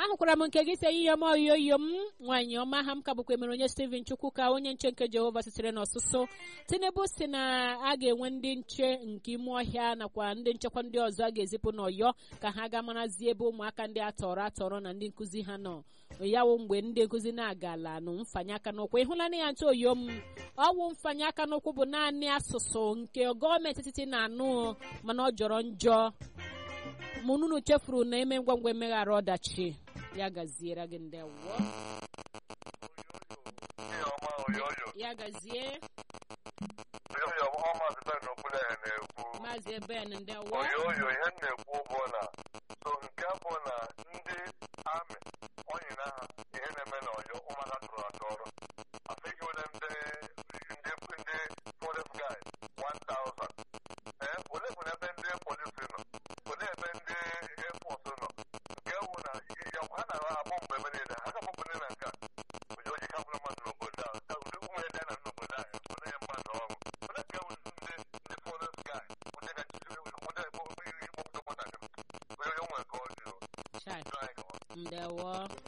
ahụkwara m nke gị si ihe m oyoyo m nwaanyị ọma ha m ka bụkwa emere onye Steven Chukwu ka onye nche nke Jehova sitere n'ọsụsụ Tinubu si na a ga-enwe ndị nche nke ime ọhịa nakwa ndị nchekwa ndị ọzọ a ga-ezipụ n'Ọyọ ka ha ga marazi ebe ụmụaka ndị atọrọ atọrọ na ndị nkụzi ha nọ yawo mgbe ndị nkụzi na-agala nụ mfanye aka n'ụkwụ ịhụlana ya ntụ oyo m ọwụ mfanye aka n'ụkwụ bụ naanị asụsụ nke gọọmenti etiti na-anụ mana ọ jọrọ njọ mụnunu chefuru na eme ngwa ngwa emeghara ọdachi ya gaziere gị ndewo Ihe ọma oyoyo ya gazie oyoyo ọ maazị Ben Okwule na-ekwu maazị Ben ndewo oyoyo ihe m na-ekwu bụ na so nke bụ na ndị amị onyina ha ihe na-eme na ọyọ ụmụaka tụrụ atụ ọrụ afeghị ole ndị ndị ndị forest guy 1000 ee ole bụ ebe ndị polisi nọ ole ebe ndị air force nọ nke wụ na ya ha na-abụ mgbe ebe niile ha ga-abụ ndị na nke a onye oji kapụrụ mmadụ n'obodo a ka ụdị ụmụ ya dị na n'obodo a onye ya mmadụ ọrụ ole ka ewu ndị ndị forest guy onye ga-achịzi onye ikpọpụta nwatakịrị onye onye nwere ka ọ dị Chai, o ndewo